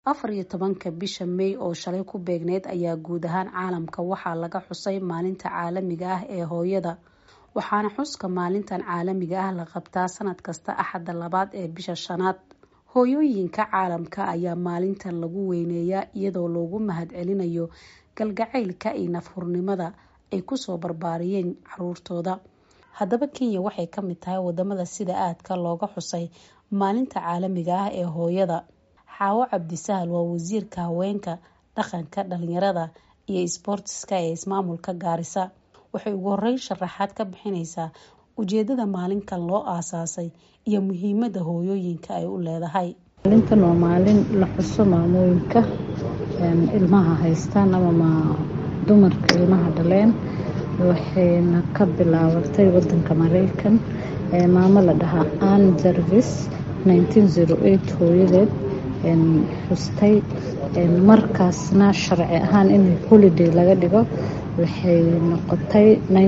afar iyo tobanka bisha may oo shalay ku beegneyd ayaa guud ahaan caalamka waxaa laga xusay maalinta caalamiga ah ee hooyada waxaana xuska maalintan caalamiga ah la qabtaa sanad kasta axadda labaad ee bisha shanaad hooyooyinka caalamka ayaa maalintan lagu weyneeyaa iyadoo loogu mahadcelinayo galgacaylka iyo nafhurnimada ay kusoo barbaariyeen caruurtooda haddaba kenya waxay ka mid tahay wadamada sida aadka looga xusay maalinta caalamiga ah ee hooyada xaawo cabdisahal waa wasiirka haweenka dhaqanka dhalinyarada iyo isboortiska ee ismaamulka gaarisa waxay ugu horeyn sharaxaad ka bixineysaa ujeedada maalinkan loo aasaasay iyo muhiimada hooyooyinka ay u leedahay maalintan waa maalin la xuso maamooyinka ilmaha haystaan ama dumarka ilmaha dhaleen waxayna ka bilaabatay wadanka mareykan maamo la dhahaa ann jarvis hooyadeed xustay markaasna sharci ahaan in holiday laga dhigo waxay noqotay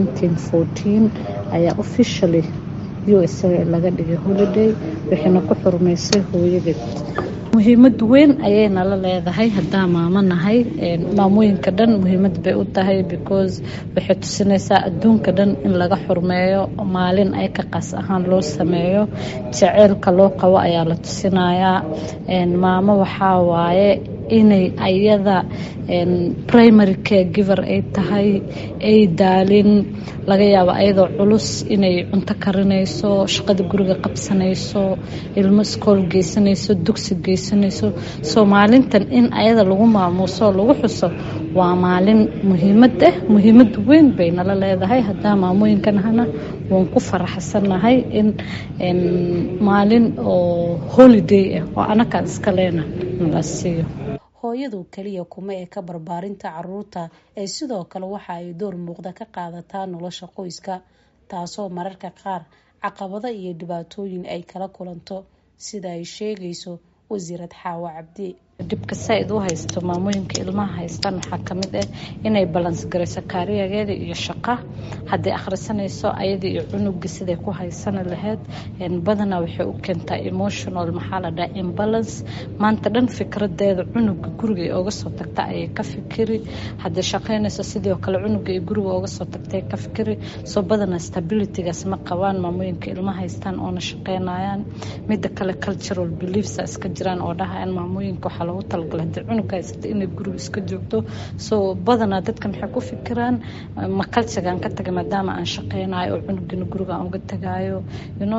ayaa officially u s laga dhigay holiday waxayna ku xurmeysay hooyadeed muhiimad weyn ayay nala leedahay hadaa maamo nahay maamooyinka dhan muhiimad bay u tahay because waxay tusinaysaa adduunka dhan in laga xurmeeyo maalin ay ka qaas ahaan loo sameeyo jaceylka loo qabo ayaa la tusinayaa maamo waxaa waaye inay ayada primary care giver ay tahay ay daalin laga yaabo ayadoo culus inay cunto karinayso shaqada guriga qabsanayso ilmo iskool geysanayso dugsi geysanayso soo maalintan in ayada lagu maamuuso lagu xuso waa maalin muhiimad ah muhiimad weyn bay nala leedahay hadaa maamooyinkanahana waan ku faraxsanahay in maalin oo holiday ah oo anakaan iska leena nala siiyo hooyadu keliya kuma ee ka barbaarinta caruurta ee sidoo kale waxa ay door muuqda ka qaadataa nolosha qoyska taasoo mararka qaar caqabado iyo dhibaatooyin ay kala kulanto sida ay sheegayso wasiirad xaawo cabdi dhibka saa-id u haysto maamooyinka ilmaha haystaan waxaa kamid ah inay balans garayso kaariyageeda iyo shaqa hadday akhrisanayso ayada iyo cunuga siday ku haysani lahayd badanaa waxay u keentaa emotional maxaa la dhaha imbalance maanta dhan fikradeeda cunuga guriga ay oga soo tagta ayay ka fikiri hadday shaqaynayso sidoo kale cunuga ay guriga oga soo tagta ka fikiri soo badanaa stabilitygaas ma qabaan maamooyinka ilmaha haystaan oona shaqaynayaan mida kale cultural beliefs iska jiraan oo dhaha in maamooyinka waxaa lagu talagala hadii cunuga haysata inay guriga iska joogto soo badanaa dadka maxay ku fikiraan ma kalsigaan ka tagay maadaama aan shaqeynayo oo cunugina guriga aan uga tagaayo yno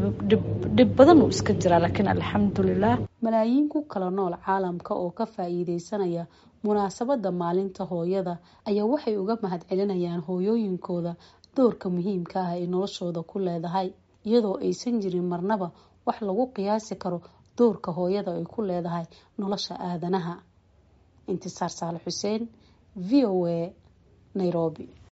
dhib badan uu iska jiraa laakiin alxamdulilah malaayiin ku kala nool caalamka oo ka faa-iideysanaya munaasabada maalinta hooyada ayaa waxay uga mahad celinayaan hooyooyinkooda doorka muhiimka ah ay noloshooda ku leedahay iyadoo aysan jirin marnaba wax lagu qiyaasi karo doorka hooyada ay ku leedahay nolosha aadanaha intisaar saale xuseen v o a nairobi